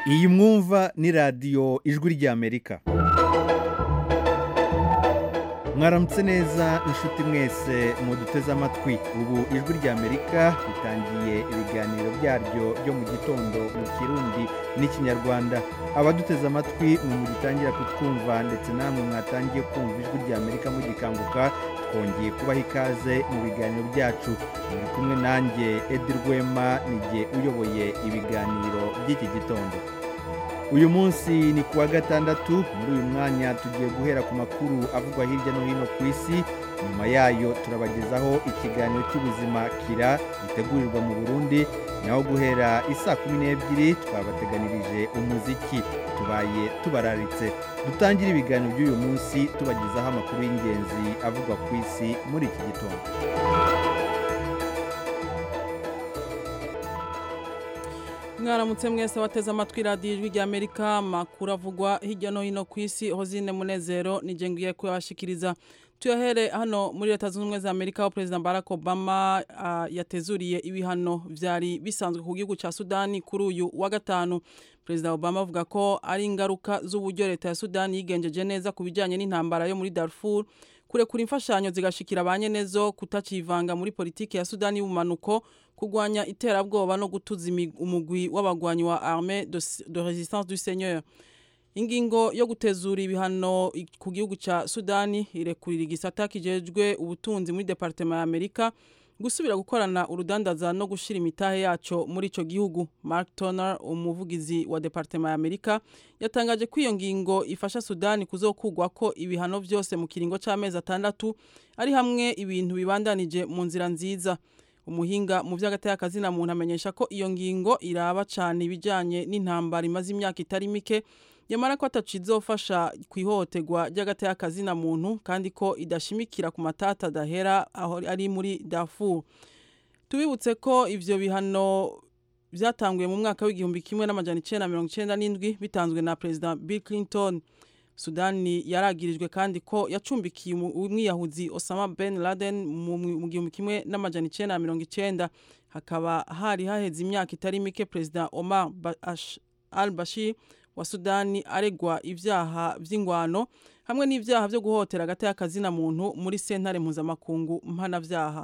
iyi mwumva ni radiyo ijwi ry'amerika mwaramutse neza inshuti mwese muduteze amatwi ubu ijwi ry'amerika ritangiye ibiganiro byaryo byo mu gitondo mu kirundi n'ikinyarwanda abaduteze amatwi mwe mugitangira kutwumva ndetse namwe mwatangiye kumva ijwi ry'amerika mugikanguka twongeye kubaha ikaze mu biganiro byacu muri kumwe nanjye edi rwema nijye uyoboye ibiganiro by'iki gitondo uyu munsi ni kuwa gatandatu muri uyu mwanya tugiye guhera ku makuru avugwa hirya no hino ku isi nyuma yayo turabagezaho ikiganiro cy'ubuzima kira gitegurirwa mu burundi naho guhera isaa kumi n'ebyiri twabateganirije umuziki tubaye tubararitse dutangire ibiganiro by'uyu munsi tubagezaho amakuru y'ingenzi avugwa ku isi muri iki gitondo mwaramutse mwese wateze amatwi radiyo ijwi ry'amerika amakuru avugwa hirya no hino ku isi hozine munezero nijye ngiye kuyabashikiriza tuyahere hano muri leta zunze ubumwe za amerika aho perezida barack obama uh, yatezuriye ibihano byari bisanzwe ku gihugu cya sudani kuri uyu wa gatanu perezida obama avuga ko ari ingaruka z'uburyo leta ya sudani yigenjeje neza ku bijyanye n'intambara yo muri darfur kurekura imfashanyo zigashikira ba nyenezo kutakivanga muri politiki ya sudani y'ubumanuko kurwanya iterabwoba no gutuza umugwi w'abagwanyi wa arme de, de resistance du seigneur ingingo yo gutezura ibihano ku gihugu cya sudani irekurira igisata kijejwe ubutunzi muri departema ya amerika gusubira gukorana urudandaza no gushyira imitahe yaco muri ico gihugu mark toner umuvugizi wa departema ya amerika yatangaje ko iyo ngingo ifasha sudani kuzokugwa ko ibihano vyose mu kiringo c'amezi atandatu ari hamwe ibintu bibandanije mu nzira nziza umuhinga mu vy'agateka na muntu amenyesha ko iyo ngingo iraba cane ibijanye n'intambara imaze imyaka itari mike yamara ko atacizofasha kwihohoterwa ry'agateka na muntu kandi ko idashimikira ku matata adahera aho ari muri Darfur tubibutse ko ivyo bihano vyatanguye mu mwaka w'igihumbi kimwe n'amajana icenda mirongo icenda n'indwi bitanzwe na perezida Bill Clinton sudani yaragirijwe kandi ko yacumbikiye umwiyahuzi Osama Ben Laden mu gihumbi kimwe n'amajana icenda mirongo icenda hakaba hari haheze imyaka itari mike perezida Omar al-Bashir wa sudani aregwa ibyaha by'ingwano hamwe n'ibyaha byo guhotera agateka kazina muntu muri sentare mpuzamakungu mpanabyaha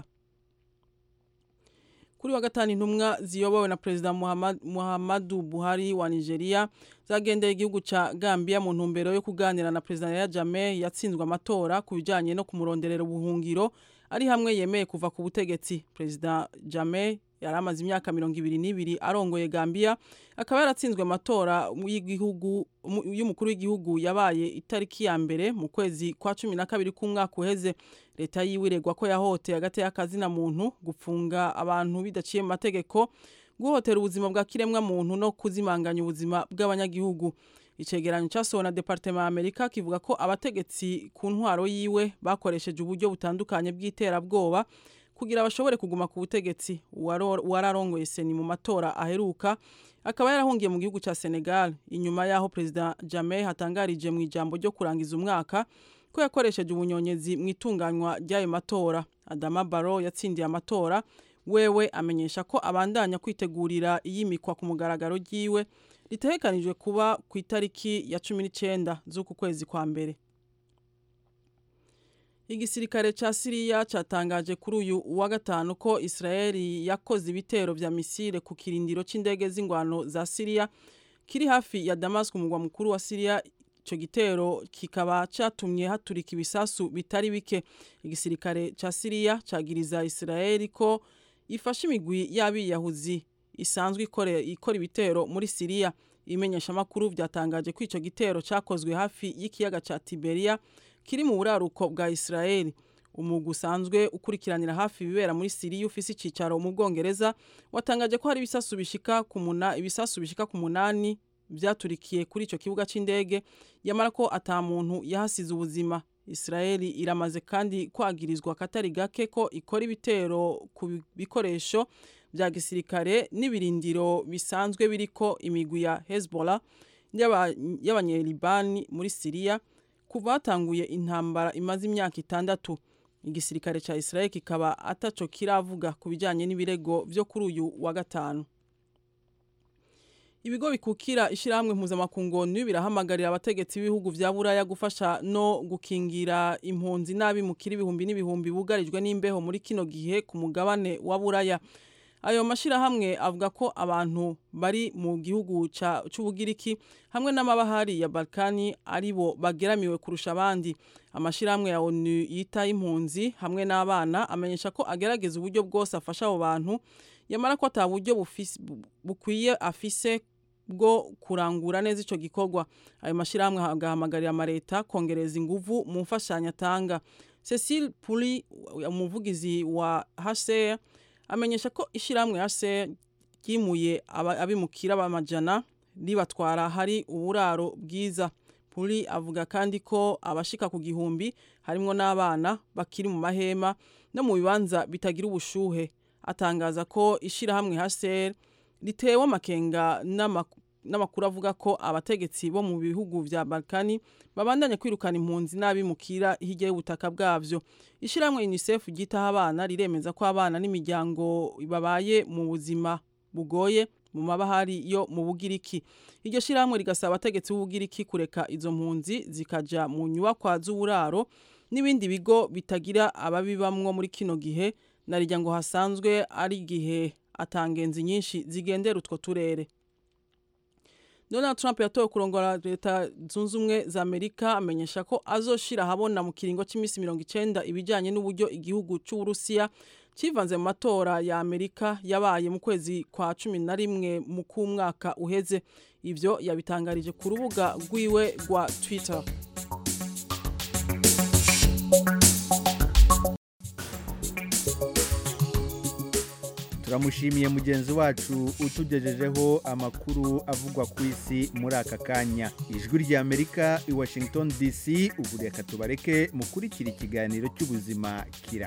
kuri wa gatanu intumwa ziyobowe na perezida muhammadu buhari wa nigeria zagendeye igihugu cya gambia mu ntumbero yo kuganira na perezida ya jame yatsinzwe amatora ku bijyanye no kumuronderera ubuhungiro ari hamwe yemeye kuva ku butegetsi perezida jame yari amaze imyaka mirongo ibiri n'ibiri arongoye gambia akaba yaratsinzwe amatora y'umukuru w'igihugu yabaye itariki ya mbere mu kwezi kwa cumi na kabiri k'umwaka uheze leta yiwe iregwa ko yahoteye agateka kazina muntu gufunga abantu bidaciye mu mategeko guhotera ubuzima bwa kiremwa muntu no kuzimanganya ubuzima bw'abanyagihugu icegeranyo cyasohowe na departema ya amerika kivuga ko abategetsi ku ntwaro yiwe bakoresheje uburyo butandukanye bw'iterabwoba kugira bashobore kuguma ku butegetsi uwararongoye seni mu matora aheruka akaba yarahungiye mu gihugu cya senegal inyuma y'aho perezida jame hatangarije mu ijambo ryo kurangiza umwaka ko yakoresheje ubunyonyezi mu itunganywa ry'ayo matora adama baro yatsindiye amatora wewe amenyesha ko abandanya kwitegurira iyimikwa ku mugaragaro ry'iwe ritegekanijwe kuba ku itariki ya cumi n'icyenda z'uku kwezi kwa mbere igisirikare ca Siriya catangaje kuri uyu wa gatanu ko Israeli yakoze ibitero vya misile ku kirindiro c'indege z'ingwano za Siriya kiri hafi ya Damascus umugwa mukuru wa Siriya ico gitero kikaba catumye haturika ibisasu bitari bike igisirikare ca Siriya cagiriza Israeli ko ifashe imigwi y'abiyahuzi isanzwe ikora ikora ibitero muri Siriya imenyesha makuru vyatangaje ko ico gitero cakozwe hafi y'ikiyaga ca Tiberia kiri mu buraruko bwa Israeli umugwi usanzwe ukurikiranira hafi ibibera muri Siriya ufise icicaro mu Bwongereza watangaje ko hari ibisasu bishika ku muna ibisasu bishika ku munani vyaturikiye kuri ico kibuga c'indege yamara ko ata muntu yahasize ubuzima Israeli iramaze kandi kwagirizwa katari gake ko ikora ibitero ku bikoresho vya gisirikare n'ibirindiro bisanzwe biriko imigwi ya Hezbollah y'abanyelibani muri Siriya kuva hatanguye intambara imaze imyaka itandatu igisirikare ca Israel kikaba ataco kiravuga ku bijanye n'ibirego vyo kuri uyu wa gatanu ibigo bikukira ishyirahamwe mpuzamakungu birahamagarira abategetsi b'ibihugu vya buraya gufasha no gukingira impunzi n'abimukira ibihumbi n'ibihumbi bugarijwe n'imbeho muri kino gihe ku mugabane wa buraya ayo mashirahamwe avuga ko abantu bari mu gihugu c'ubugiriki hamwe n'amabahari ya balkani aribo bageramiwe kurusha abandi amashirahamwe ya onu yita impunzi hamwe n'abana amenyesha ko agerageza uburyo bwose afasha abo bantu yamara ko ata buryo bukwiye afise bwo kurangura neza ico gikorwa ayo mashirahamwe agahamagarira amareta kongereza inguvu mu mfashanyo atanga Cecile Puli umuvugizi wa HCR amenyesha ko ishyirahamwe HCR ryimuye abimukira b'amajana ribatwara hari uburaro bwiza Puli avuga kandi ko abashika ku gihumbi harimo n'abana bakiri mu mahema no mu bibanza bitagira ubushuhe atangaza ko ishyirahamwe HCR ritewe amakenga n'amakuru avuga ko abategetsi bo mu bihugu vya Balkani babandanya kwirukana impunzi n'abimukira hirya y'ubutaka bwavyo ishyirahamwe UNICEF ryitaho abana riremeza ko abana n'imiryango babaye mu buzima bugoye mu mabahari yo mu bugiriki iryo shyirahamwe rigasaba abategetsi b'ubugiriki kureka izo mpunzi zikaja mu nyubakwa z'uburaro n'ibindi bigo bitagira ababibamwo muri kino gihe narirya ngo hasanzwe ari igihe atangenzi nyinshi zigendera utwo turere Donald Trump yatowe kurongora leta zunze ubumwe za Amerika amenyesha ko azoshira ahabona mu kiringo cy'iminsi mirongo icenda ibijanye n'uburyo igihugu c'Uburusiya civanze mu matora ya Amerika yabaye mu kwezi kwa cumi na rimwe mu k'umwaka uheze ivyo yabitangarije ku rubuga rwiwe rwa Twitter turamushimiye mugenzi wacu utugejejeho amakuru avugwa ku isi muri aka kanya ijwi rya amerika i washington dc ubu reka tubareke mukurikira ikiganiro cy'ubuzima kira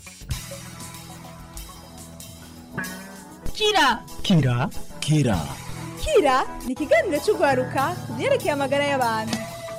kira kira kira kira ni ikiganiro cy'urwaruka ku byerekeye amagara y'abantu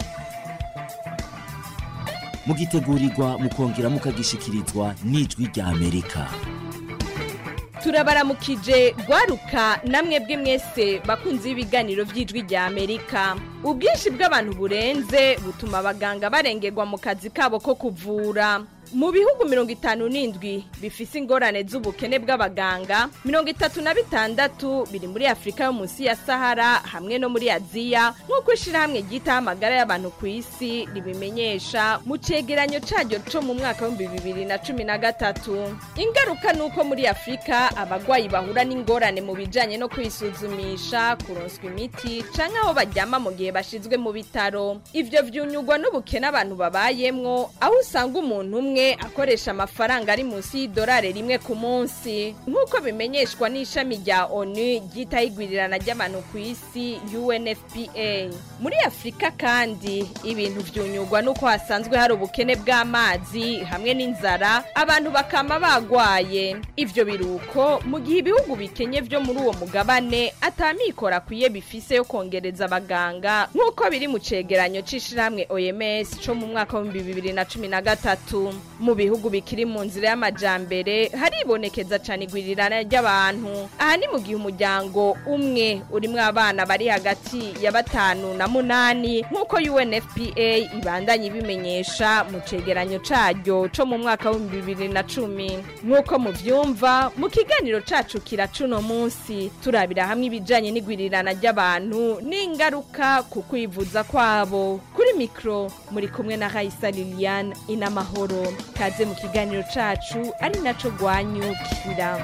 mugitegurirwa mukongera mukagishikirizwa n'ijwi rya amerika turabaramukije rwaruka namwe bwe mwese bakunze ibiganiro by'ijwi rya amerika ubwinshi bw'abantu burenze butuma abaganga barengerwa mu kazi kabo ko kuvura mu bihugu mirongo itanu n'indwi bifise ingorane z'ubukene bw'abaganga mirongo itatu na bitandatu biri muri afurika yo munsi ya sahara hamwe no muri aziya nk'uko ishyirahamwe ryitaho amagara y'abantu ku isi ribimenyesha mu cegeranyo caryo co mu mwaka w'ibihumbi bibiri na cumi na gatatu ingaruka ni uko muri afurika abagwayi bahura n'ingorane mu bijanye no kwisuzumisha kuronswa imiti canke aho baryama mu gihe bashizwe mu bitaro ivyo vyunyugwa n'ubukene abantu babayemwo aho usanga umuntu umwe akoresha amafaranga ari munsi y'idolari rimwe ku munsi nk'uko bimenyeshwa n'ishami rya onu ryitaho igwirirana ry'abantu ku isi unfpa muri afurika kandi ibintu vyunyugwa n'uko hasanzwe hari ubukene bw'amazi hamwe n'inzara abantu bakama bagwaye ivyo biruko mu gihe ibihugu bikenye vyo muri uwo mugabane atamikoro akwiye bifise yo kongereza abaganga nk'uko biri mu cegeranyo c'ishirahamwe oms co mu mwaka w'ibihumbi bibiri na cumi na gatatu mu bihugu bikiri mu nzira y'amajambere haribonekeza cane igwirirana ry'abantu aha ni mu gihe umuryango umwe urimwo abana bari hagati ya batanu na munani nk'uko unfpa ibandanye ibimenyesha mu cegeranyo caryo co mu mwaka w'ibihumbi bibiri na cumi nk'uko muvyumva mu kiganiro cacu kira cuno munsi turabira hamwe ibijanye n'igwirirana ry'abantu n'ingaruka ku kwivuza kwabo kuri mikro muri kumwe na Raisa Liliane inamahoro kaze mu kiganiro cacu ari naco gwanyukira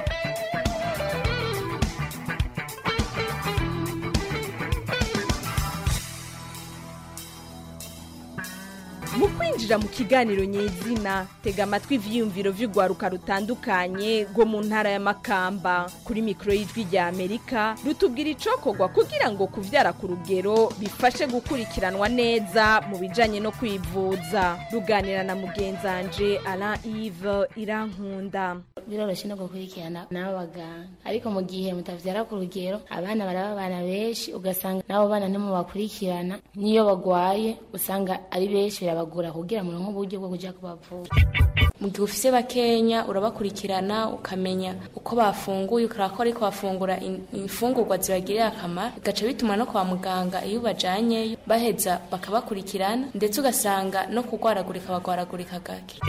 mu kwinjira mu kiganiro nyezina tega amatwi ivyiyumviro vy'urwaruka rutandukanye rwo mu ntara ya makamba kuri mikoro y'ijwi rya amerika rutubwira icokorwa kugira ngo kuvyara ku rugero bifashe gukurikiranwa neza mu bijanye no kwivuza ruganira na mugenzanje alain ive irankunda biroroshye no gukurikirana n'abo baganga ariko mu gihe mutavyara ku rugero abana baraba abana benshi ugasanga n'abo bana ntimubakurikirana n'iyo bagwaye usanga ari benshi birabagora kugira muronke uburyo bwo kuja kubavura mu gihe ufise bakenya urabakurikirana ukamenya uko bafunguye ukaraba ko ariko bafungura in- imfungurwa zibagirira akamaro bigaca bituma no kwa muganga iyo ubajyanyeyo baheza bakabakurikirana ndetse ugasanga no kurwaragurika bagwaragurika gake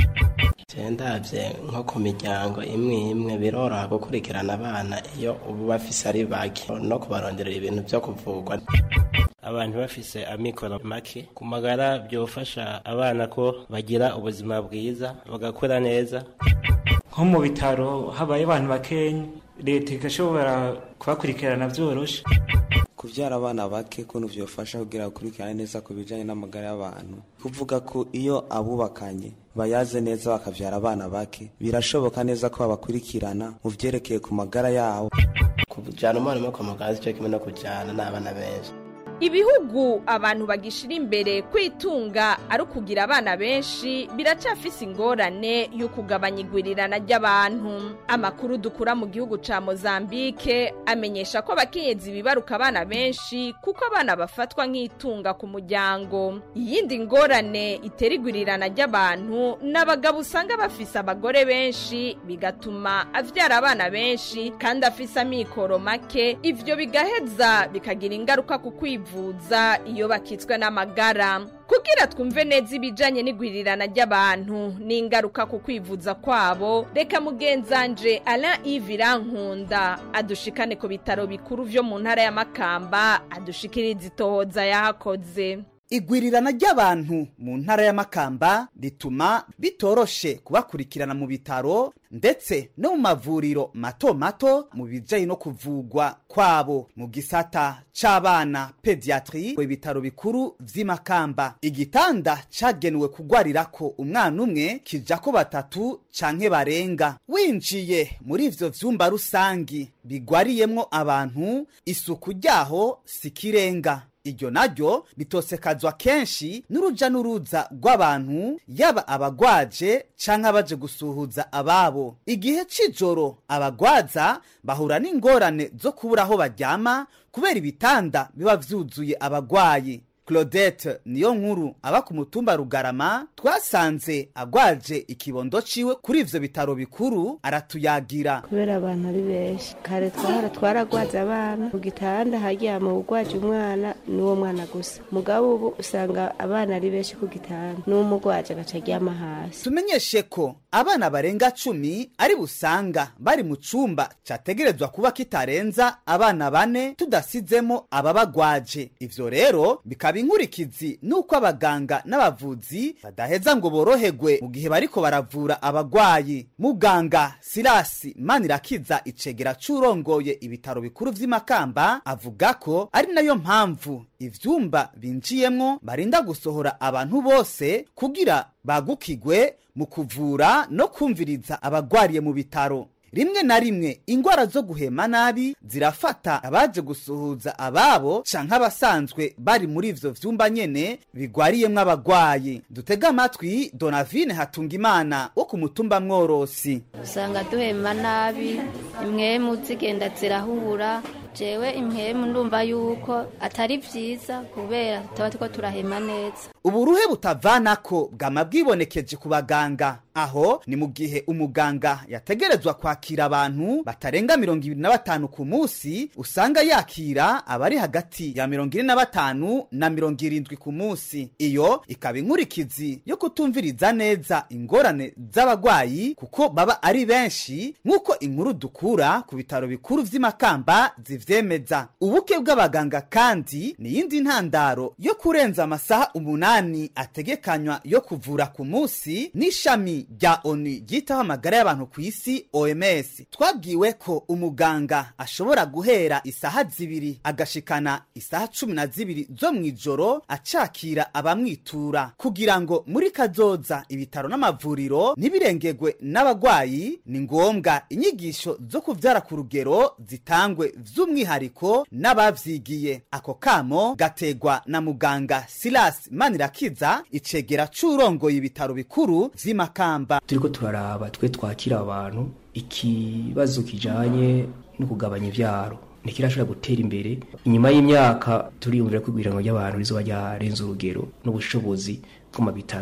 ndabye nko ku miryango imwe imwe biroroha gukurikirana abana iyo ubu bafise ari bake no kubaronderera ibintu byo kuvugwa abantu bafise amikoro make ku magara byofasha abana ko bagira ubuzima bwiza bagakura neza nko mu bitaro habaye abantu bakenya leta igashobora kubakurikirana byoroshe kubyara abana bake kuntu byofasha kugira bakurikirane neza ku bijyanye n'amagara y'abantu kuvuga ko iyo abubakanye bayaze neza bakabyara abana bake birashoboka neza ko babakurikirana mu byerekeye ku magara yabo kujyana umwana umwe kwa muganga cyo kimwe no kujyana n'abana benshi ibihugu abantu bagishira imbere kwitunga ari ukugira abana benshi biracafise ingorane yo kugabanya igwirirana ry'abantu amakuru dukura mu gihugu ca mozambike amenyesha ko abakenyezi bibaruka abana benshi kuko abana bafatwa nk'itunga ku muryango iyindi ngorane itera igwirirana ry'abantu ni abagabo usanga bafise abagore benshi bigatuma avyara abana benshi kandi afise amikoro make ivyo bigaheza bikagira ingaruka ku kwivuza iyo bakitswe n'amagara kugira twumve neza ibijanye n'igwirirana ry'abantu n'ingaruka ku kwivuza kwabo reka mugenzanje Alain Yves Irankunda adushikane ku bitaro bikuru vyo mu ntara ya Makamba adushikiriza itohoza yahakoze igwirirana ry'abantu mu ntara y'amakamba rituma bitoroshe kubakurikirana mu bitaro ndetse no mu mavuriro mato mato mu bijyanye no kuvugwa kwabo mu gisata c'abana pediatri ibitaro bikuru vy'imakamba igitanda cagenewe kugwarirako umwana umwe kijako batatu canke barenga winjiye muri ivyo vyumba rusangi bigwariyemwo abantu isuku ryaho sikirenga iryo naryo ritosekazwa kenshi n'uruja n'uruza rw'abantu yaba abagwaje canke abaje gusuhuza ababo igihe c'ijoro abagwaza bahura n'ingorane zo kubura aho baryama kubera ibitanda biba vyuzuye abagwayi claudette niyo nkuru aba ku mutumba rugarama twasanze agwaje ikibondo ciwe kuri ivyo bitaro bikuru aratuyagira kubera abantu ari benshi kare twahora twaragwaza abana ku gitanda haryama ugwaje umwana n'uwo mwana gusa mugabo ubu usanga abana ari benshi ku gitanda n'umugwaje agaca aryama hasi tumenyeshe ko abana barenga cumi ari busanga bari mu cumba categerezwa kuba kitarenza abana bane tudasizemo ababagwaje ivyo rero bikaba inkurikizi nuko abaganga n'abavuzi badaheza ngo boroherwe mu gihe bariko baravura abagwayi muganga sirasi manirakiza icegera c'urongoye ibitaro bikuru vy'imakamba avuga ko ari nayo mpamvu ivyumba binjiyemwo barinda gusohora abantu bose kugira bagukigwe mu kuvura no kumviriza abagwariye mu bitaro rimwe na rimwe ingwara zo guhema nabi zirafata abaje gusuhuza ababo canke abasanzwe bari muri ivyo vyumba nyene bigwariyemwo abagwayi dutega amatwi donavine hatungimana wo ku mutumba mworosi usanga duhema nabi imwemu zigenda zirahura jewe impemu ndumva yuko atari vyiza kubera tuba turiko turahema neza uburuhe butavanako bwama bwibonekeje ku baganga aho ni mu gihe umuganga yategerezwa kwakira abantu batarenga mirongo ibiri na batanu ku munsi usanga yakira abari hagati ya mirongo ine na batanu na mirongo irindwi ku munsi iyo ikaba inkurikizi yo kutumviriza neza ingorane z'abagwayi kuko baba ari benshi nk'uko inkuru dukura ku bitaro bikuru vy'imakamba zivyemeza ubuke bw'abaganga kandi ni yindi ntandaro yo kurenza amasaha umunani ategekanywa yo kuvura ku munsi n'ishami rya onu ryitaho amagara y'abantu ku isi oms twabwiwe ko umuganga ashobora guhera isaha zibiri agashikana isaha cumi na zibiri zo mu ijoro acakira abamwitura kugira ngo muri kazoza ibitaro n'amavuriro ntibirengegwe n'abagwayi ni ngombwa inyigisho zo kuvyara ku rugero zitangwe vy'umwihariko n'abavyigiye ako kamo gategwa na muganga silas manirakiza icegera c'urongoye ibitaro bikuru vy'imakamba turiko turaraba twe twakira abantu ikibazo kijanye no kugabanya ivyaro ntikirashobora gutera imbere inyuma y'imyaka turiyumvira ko igwiranwa ry'abantu rizoba ryarenze urugero n'ubushobozi bwo mu bitaro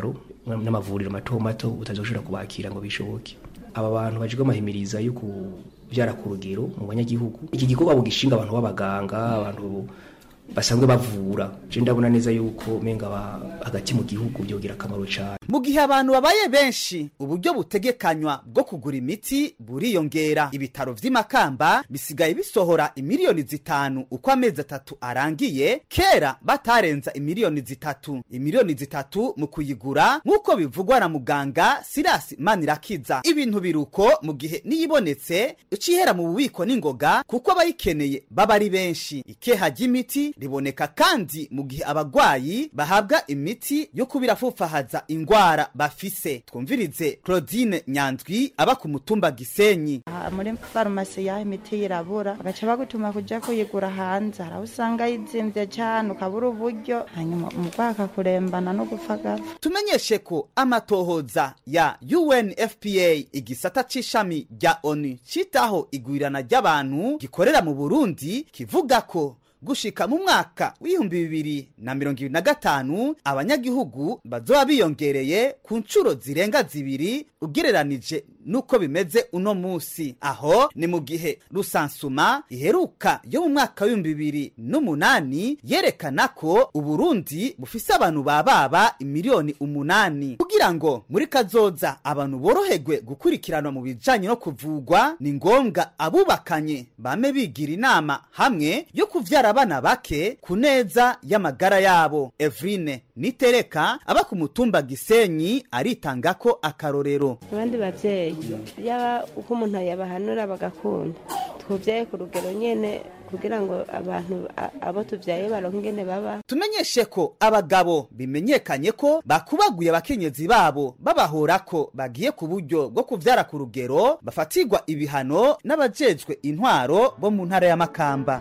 n'amavuriro mato mato utazoshobora kubakira ngo bishoboke aba bantu bajwe amahimiriza yo kubyara ku rugero mu banyagihugu iki gikorwa bugishinga abantu b'abaganga abantu basanzwe bavura je ndabona neza yuko menga hagati mu gihugu byogira akamaro cyane mu gihe abantu babaye benshi uburyo butegekanywa bwo kugura imiti buriyongera ibitaro vy'imakamba bisigaye bisohora imiliyoni zitanu uko amezi atatu arangiye kera batarenza imiliyoni zitatu imiliyoni zitatu mu kuyigura nk'uko bivugwa na muganga sirasi manirakiza ibintu biruko mu gihe niyibonetse icihera mu bubiko n'ingoga kuko abayikeneye baba ari benshi ikeha ry'imiti riboneka kandi mu gihe abagwayi bahabwa imiti yo kubirafufahaza ingwara bafise twumvirize claudine nyandwi aba ku mutumba gisenyi Aha muri farumasi yaho imiti irabura bagaca bagutuma kuja kuyigura hanze hari aho usanga yizimvye cane ukabura uburyo hanyuma umurwayi akakurembana no gupfa agapfa tumenyeshe ko amatohoza ya unfpa igisata c'ishami rya onu citaho igwirana ry'abantu gikorera mu burundi kivuga ko gushika mu mwaka w'ibihumbi bibiri na mirongo ibiri na gatanu abanyagihugu bazoba biyongereye ku nshuro zirenga zibiri ugereranije nuko bimeze uno musi aho ni mu gihe rusansuma iheruka yo mu mwaka w'ibihumbi bibiri n'umunani yerekana ko uburundi bufise abantu bababa imiliyoni umunani kugira ngo muri kazoza abantu boroherwe gukurikiranwa mu bijanye no kuvugwa ni ngombwa abubakanye bame bigira inama hamwe yo kuvyara abana bake ku neza y'amagara yabo evrine nitereka aba ku mutumba gisenyi aritanga ko akarorero abandi bavyeyi yaba uko umuntu yabahanura bagakunda twuvyaye ku rugero nyene kugira ngo abantu a- abo tuvyaye baronke ingene baba tumenyeshe ko abagabo bimenyekanye ko bakubaguye abakenyezi babo babahora ko bagiye ku buryo bwo kuvyara ku rugero bafatirwa ibihano n'abajejwe intwaro bo mu ntara ya makamba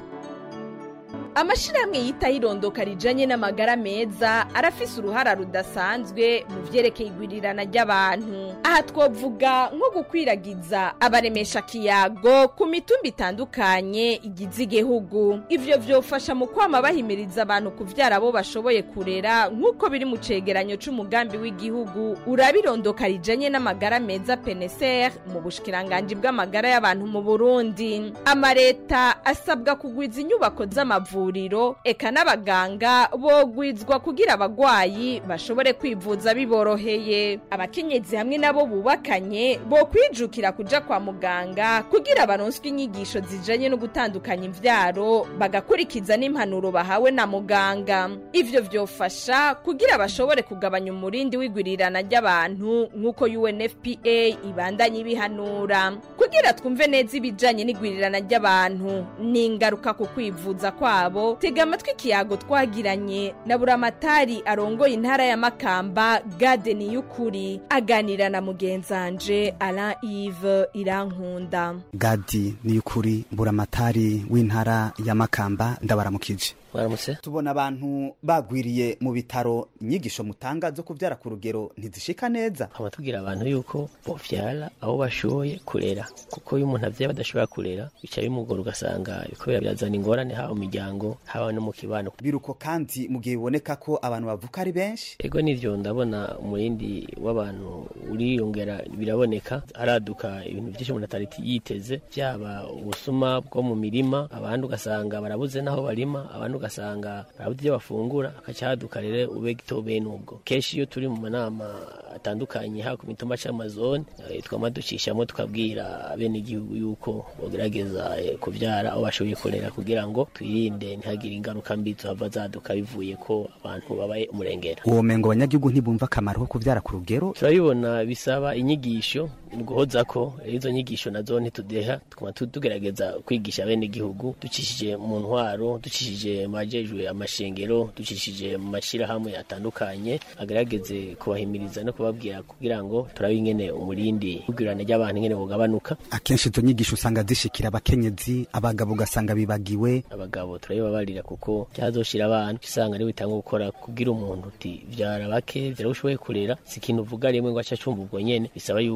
amashirahamwe yitaho irondoka rijanye n'amagara meza arafise uruhara rudasanzwe mu vyerekeye igwirirana ry'abantu aha twovuga nko gukwiragiza abaremesha kiyago ku mitumba itandukanye igize igihugu ivyo vyofasha mu kwama bahimiriza abantu kuvyara abo bashoboye kurera nk'uko biri mu cegeranyo c'umugambi w'igihugu uraba irondoka rijanye n'amagara meza peneser mu bushikiranganji bw'amagara y'abantu mu burundi amareta asabwa kugwiza inyubako z'amavuriro eka n'abaganga bogwizwa kugira abagwayi bashobore kwivuza biboroheye abakenyezi hamwe nabo bubakanye bokwijukira kuja kwa muganga kugira baronswe inyigisho zijanye no gutandukanya imvyaro bagakurikiza n'impanuro bahawe na muganga ivyo vyofasha kugira bashobore kugabanya umurindi w'igwirirana ry'abantu nk'uko UNFPA ibandanye ibihanura kugira twumve neza ibijanye n'igwirirana ry'abantu n'ingaruka ku kwivuza kwabo tega amatwi ikiyago twagiranye na buramatari arongoye intara ya makamba gadeni y'ukuri aganira na mugenzanje alain ive irankunda gadi ni ukuri buramatari w'intara ya makamba ndabaramukije mwaramutse tubona abantu bagwiriye mu bitaro inyigisho mutanga zo kuvyara ku rugero ntizishika neza nkaba tubwira abantu yuko bovyara abo bashoboye kurera kuko iyo umuntu avyaye badashobora kurera bica bimugora ugasanga kubera birazana ingorane haba mu miryango haba no mu kibano biruko kandi mu gihe biboneka ko abantu bavuka ari benshi ego nivyo ndabona umurindi w'abantu uriyongera biraboneka haraduka ibintu vyinshi umuntu atari yiteze vyaba ubusuma bwo mu mirima abandi ugasanga barabuze naho barima abandi ugasanga barabuze ibyo bafungura hakaca haduka rero ube gito bene ubwo kenshi iyo turi mu manama atandukanye haba ku mitumba c'amazone eh, twama ducishamo tukabwira bene igihugu yuko bogerageza eh, kuvyara aho bashoboye kurera kugira ngo twirinde ntihagire ingaruka mbi zohava zaduka bivuye ko abantu babaye umurengera uwo mengo abanyagihugu ntibumva akamaro ko kuvyara ku rugero turabibona bisaba inyigisho guhoza ko izo nyigisho nazo ntitudeha tukaba tu- tugerageza kwigisha bene igihugu ducishije mu ntwaro ducishije mu bajejwe amashengero ducishije mu mashirahamwe atandukanye agerageze kubahimiriza no kubabwira kugira ngo turabe ingene umurindi w'igwirana ry'abantu ingene bugabanuka akenshi izo nyigisho usanga zishikira abakenyezi abagabo ugasanga bibagiwe abagabo turabibabarira kuko cyazoshira abantu usanga ari bitanga gukora kugira umuntu uti vyara bake vyara ushoboye kurera si ikintu uvuga rimwe ngo aca cumva ubwo nyene bisaba yuko umuntu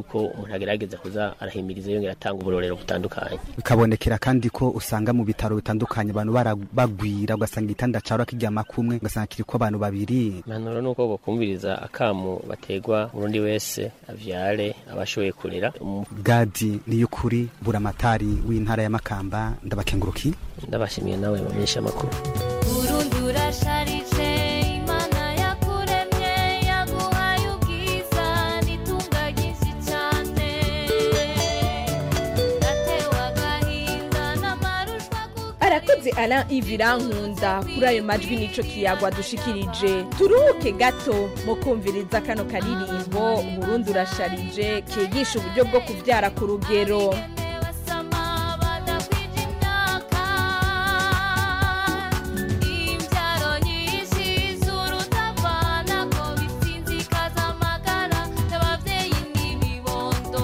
umuntu agerageza kuza arahimiriza yongera atanga uburorero butandukanye bikabonekera kandi ko usanga mu bitaro bitandukanye abantu bara- bagwira ugasanga igitanda cawe kiryama kumwe ugasanga kiriko abantu babiri impanuro ni uko bokumviriza akamu bategwa urundi wese avyare abashoboye kurera Umu- gadi niyo kuri buramatari w'intara ya makamba ndabakenguruki ndabashimiye nawe bamenyesha amakuru Burundi urasharije Imana yakuremye yaguhaye ubwiza n'itunga ryinshi cyane natewe agahinda n'amarushwa arakoze Alain Ivirankunda kuri ayo majwi nico kiyagwa dushikirije turuhuke gato mu kumviriza kano karirimbo Burundi urasharije kigisha uburyo bwo kuvyara ku rugero imbyaro nyinshi z'urutavana ko bisinzikaza amagara y'ababyeyi n'ibibondo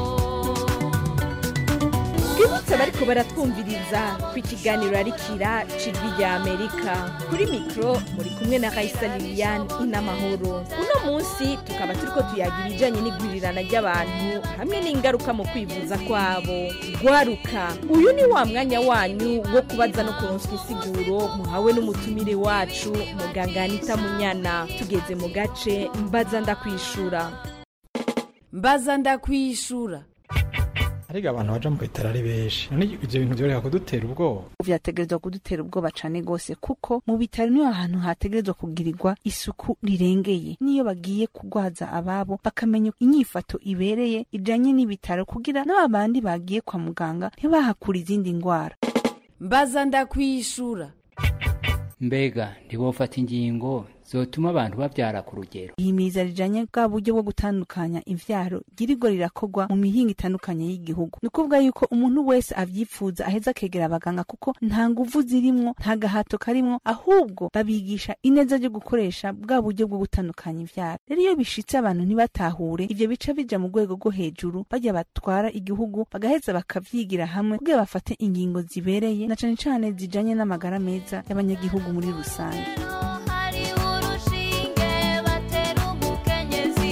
twibutse abariko baratwumviriza ko ikiganiro ari kira cijwi rya amerika kuri mikro muri kumwe na raisa liliane inamahoro uno munsi tukaba turiko tuyaga ibijanye n'igwirirana ry'abantu hamwe n'ingaruka mu kwivuza kwabo gwaruka uyu ni wa mwanya wanyu wo kubaza no kuronswa insiguro muhawe n'umutumire wacu muganga anita munyana tugeze mu gace mbaza ndakwishura mbaza ndakwishura ariko abantu baja mu bitaro ari benshi none ivyo bintu vyoreka kudutera ubwoba vyategerezwa kudutera ubwoba cane gose kuko mu bitaro niho hantu hategerezwa kugirirwa isuku rirengeye niyo bagiye kugwaza ababo bakamenya inyifato ibereye ijanye n'ibitaro kugira n'ababandi bagiye kwa muganga ntibahakura izindi ngwara mbaza ndakwishura mbega ntibofata ingingo zotuma abantu babyara ku rugero ihimiriza rijanye bwa buryo bwo gutandukanya imvyaro girirwa rirakorwa mu mihinga itandukanye y'igihugu ni ukuvuga yuko umuntu wese avyipfuza aheza akegera abaganga kuko nta nguvu zirimwo nta gahato karimwo ahubwo babigisha ineza ryo gukoresha bwa buryo bwo gutandukanya imvyaro rero iyo bishitse abantu ntibatahure ivyo bica bija mu rwego rwo hejuru barya batwara igihugu bagaheza bakavyigira hamwe kugira bafate ingingo zibereye na cane cane zijanye n'amagara meza y'abanyagihugu muri rusange hari urushinge batera umukenyezi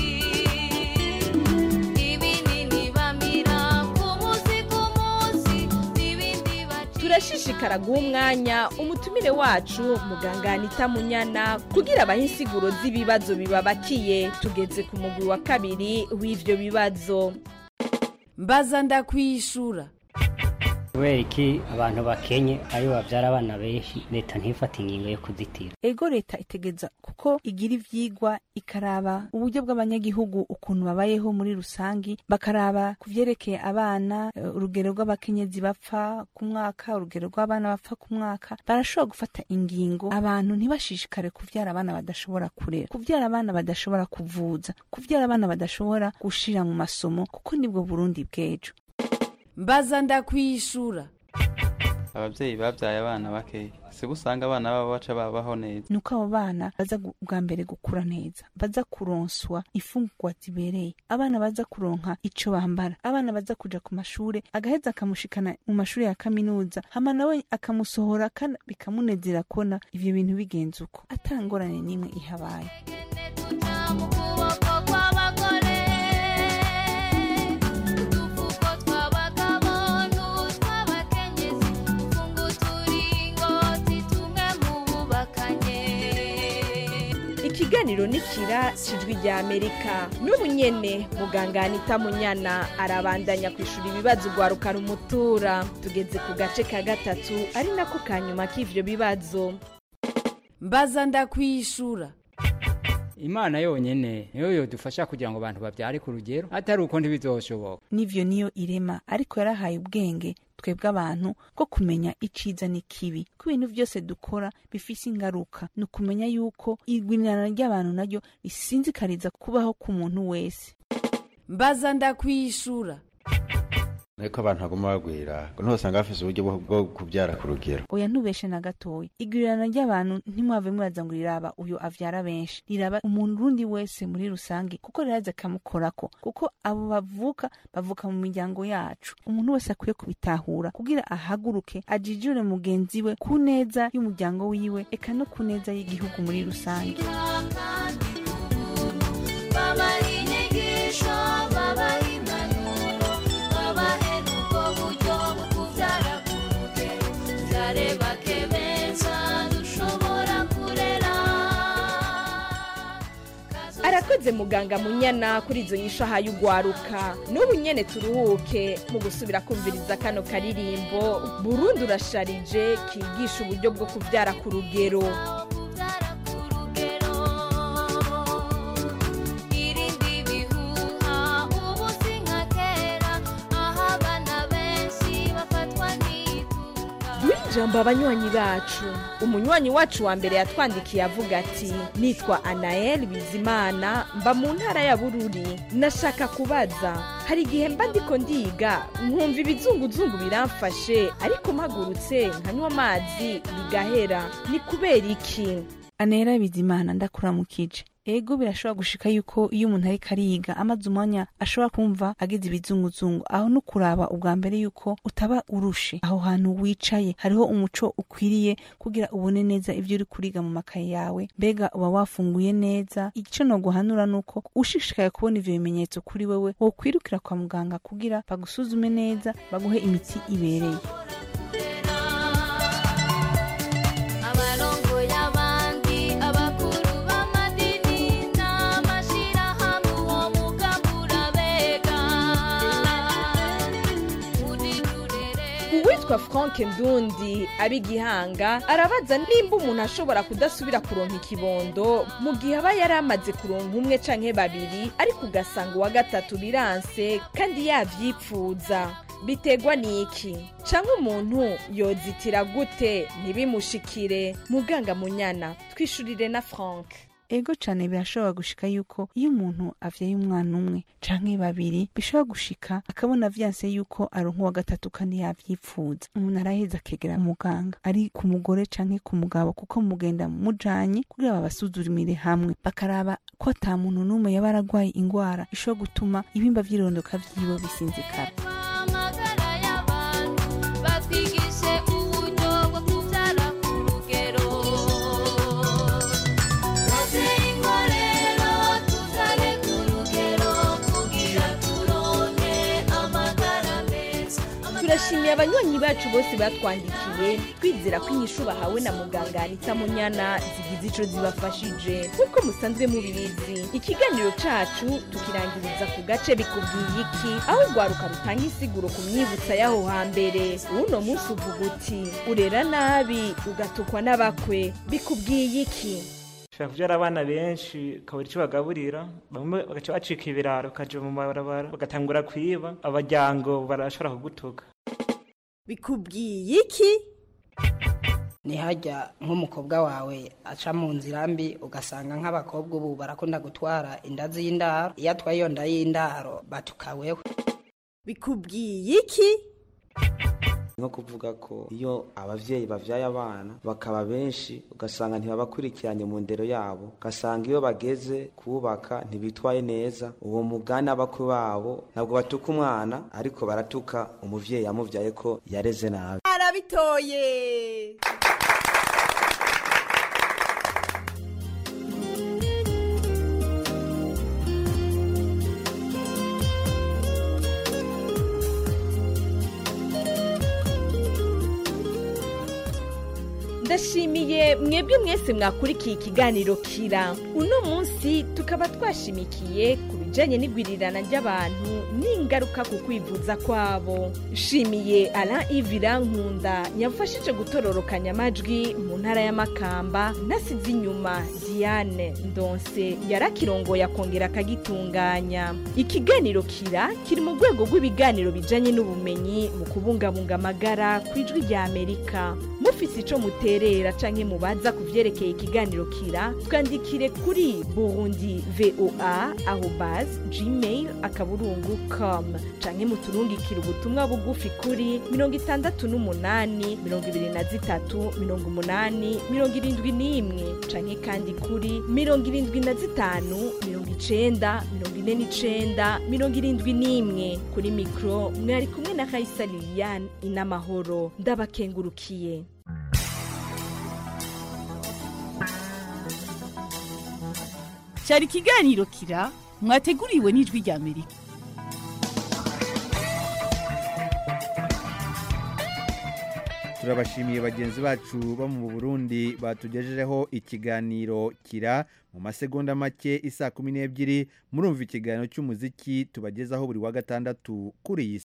ibinini bamira ku munsi ku munsi n'ibindi baca turashishikara guha umwanya umutumire wacu muganga anita munyana kugira abahe insiguro z'ibibazo bibabakiye tugeze ku mugwi wa kabiri w'ivyo bibazo mbaza ndakwishura kubera iki abantu bakenye aribo babyara abana benshi leta ntifate ingingo yo kuzitira ego leta itegeza kuko igira ivyigwa ikaraba uburyo bw'abanyagihugu ukuntu babayeho muri rusangi bakaraba ku vyerekeye abana eh, urugero rw'abakenyezi bapfa ku mwaka urugero rw'abana bapfa ku mwaka barashobora gufata ingingo abantu ntibashishikare kuvyara abana badashobora kurera kuvyara abana badashobora kuvuza kuvyara abana badashobora gushira mu masomo kuko nibwo burundi bw'ejo mbaza ndakwishura ababyeyi babyaye abana bakeya si usanga abana babo baca babaho neza nuko abo bana baza gu- bwa mbere gukura neza baza kuronswa imfungurwa zibereye abana baza kuronka ico bambara abana baza kuja ku mashure agaheza akamushikana mu mashure ya kaminuza hama nawe akamusohora kandi bikamunezera kubona ivyo bintu bigenze uko atangorane n'imwe ihabaye mu kuboko kw'abagore udufuko tw'abagabo n'utw'abakenyezi dufunga uturingoti tumwe mu bubakanye ikiganiro nikira cijwi rya amerika n'ubu nyene muganga anita munyana arabandanya kwishura ibibazo ugwaruka rumutura tugeze ku gace ka gatatu ari nako ka nyuma k'ivyo bibazo mbaza ndakwishura imana yonyene niyo yodufasha kugira ngo abantu babyare ku rugero atari uko ntibizoshoboka n'ivyo niyo irema ariko yarahaye ubwenge twebwe abantu bwo kumenya iciza n'ikibi ko ibintu byose dukora bifise ingaruka ni ukumenya yuko igwirirana ry'abantu naryo risinzikariza kubaho k'umuntu wese mbaza ndakwishura ariko abantu baguma bagwira ngo ntusanga bafise uburyo bwo- bwo kubyara ku rugero oya ntubeshe na gatoya igwirirana ry'abantu ntimwave muraza ngo riraba uyo avyara benshi riraba umuntu urundi wese muri rusange kuko riraza akamukorako kuko abo bavuka bavuka mu miryango yacu umuntu wese akwiye kubitahura kugira ahaguruke ajijure mugenzi we ku neza y'umuryango wiwe eka no ku neza y'igihugu muri rusange babaha inyigisho babaha impanuro tubyare bake beza dushobora kurera arakoze muganga munyana kuri izo nyishaha y'ugwaruka n'ubu nyene turuhuke mu gusubira kumviriza kano karirimbo burundi urasharije kigisha uburyo bwo kubyara ku rugero irindi bihuha ubu si nka kera aho abana benshi bafatwa n'itunga duhe ijambo abanywanyi bacu umunywanyi wacu wa mbere yatwandikiye avuga ati nitwa anael bizimana mba mu ntara ya bururi nashaka kubaza hari igihe mba ndiko ndiga nkumva ibizunguzungu biramfashe ariko mpagurutse nkanywa amazi bigahera ni kubera iki anera bizimana ndakuramukije ego birashobora gushika yuko iyo umuntu ariko ariga amaze umwanya ashobora kumva agize ibizunguzungu aho no kuraba ubwa mbere yuko utaba urushe aho hantu wicaye hariho umuco ukwiriye kugira ubone neza ibyo uri kuriga mu makaye yawe mbega uba wafunguye neza icyo no guhanura ni uko ushishikaye kubona ivyo bimenyetso kuri wewe wokwirukira kwa muganga kugira bagusuzume neza baguhe imiti ibereye abarongoye abandi abakuru b'amadini n'amashirahamwe uwo mugambi urabega uwitwa frank ndundi ab'igihanga arabaza nimba umuntu ashobora kudasubira kuronka ikibondo mu gihe aba yari amaze kuronka umwe canke babiri ariko ugasanga uwa gatatu biranse kandi yavyipfuza biterwa n'iki canke umuntu yozitira gute ntibimushikire muganga munyana twishurire na frank ego cane birashobora gushika yuko iyo umuntu avyaye umwana umwe canke babiri bishobora gushika akabona vyanse yuko aronka uwa gatatu kandi yavyipfuza umuntu araheza akegera muganga ari ku mugore canke ku mugabo kuko mugenda mujanye kugira babasuzumire hamwe bakaraba ko ata muntu n'umwe yaba aragwaye ingwara ishobora gutuma ibimba vy'irondoka vyiwe bisinzikara amagara y'abantu batwigishe uburyo bwo kubyara ku rugero bateye inkorero tubyare ku rugero kugira turonke amagara meza turashimiye abanywanyi bacu bose batwandikiye twizera ko inyishu bahawe na muganga anita munyana zigize ico zibafashije nk'uko musanzwe mubizi ikiganiro cacu tukirangiriza ku gace bikubwiye iki aho urwaruka rutanga insiguro ku myibutsa y'aho hambere uno munsi uvuga uti urera nabi ugatukwa n'abakwe bikubwiye iki ushobora kubyara abana benshi ukabura icyo bagaburira bamwe bagaca bacika ibiraro bakaja mu mabarabara bagatangura kwiba abajyango barashobora kugutuka bikubwiye iki ntihajya nk'umukobwa wawe aca mu nzira mbi ugasanga nk'abakobwa ubu barakunda gutwara inda z'indaro iyo atwaye iyo nda y'indaro batukaweho bikubwiye iki nko kuvuga ko iyo abavyeyi bavyaye abana bakaba benshi ugasanga ntibabakurikiranye mu ndero yabo ugasanga iyo bageze kubaka ntibitwaye neza uwo mugani abakwe babo ntabwo batuka umwana ariko baratuka umuvyeyi yamuvyaye ko yareze nabi arabitoye ndashimiye mwebwe mwese mwakurikiye ikiganiro kira uno munsi tukaba twashimikiye ku bijanye n'igwirirana ry'abantu n'ingaruka ku kwivuza kwabo nshimiye alain ivira nkunda yamfashije gutororokanya amajwi mu ntara y'amakamba nasize inyuma diane ndonse yarakirongoye akongera akagitunganya ikiganiro kira kiri mu rwego rw'ibiganiro bijanye n'ubumenyi mu kubungabunga amagara ku ijwi rya amerika mufise ico muterera canke mubaza ku vyerekeye ikiganiro kira twandikire kuri burundi voa arobas gmail akaburungu com canke muturungikire ubutumwa bugufi kuri mirongo itandatu n'umunani mirongo ibiri na zitatu mirongo umunani mirongo irindwi n'imwe canke kandi kuri mirongo irindwi na zitanu mirongo icenda mirongo ine n'icenda mirongo irindwi n'imwe kuri mikro mwari kumwe na kaisa liliane inamahoro ndabakengurukiye cyari ikiganiro kira mwateguriwe n'ijwi rya amerika turabashimiye bagenzi bacu bo mu burundi batugejejeho ikiganiro kira mu masegonda make isa kumi n'ebyiri murumva ikiganiro cy'umuziki tubagezaho buri wa gatandatu kuri iyi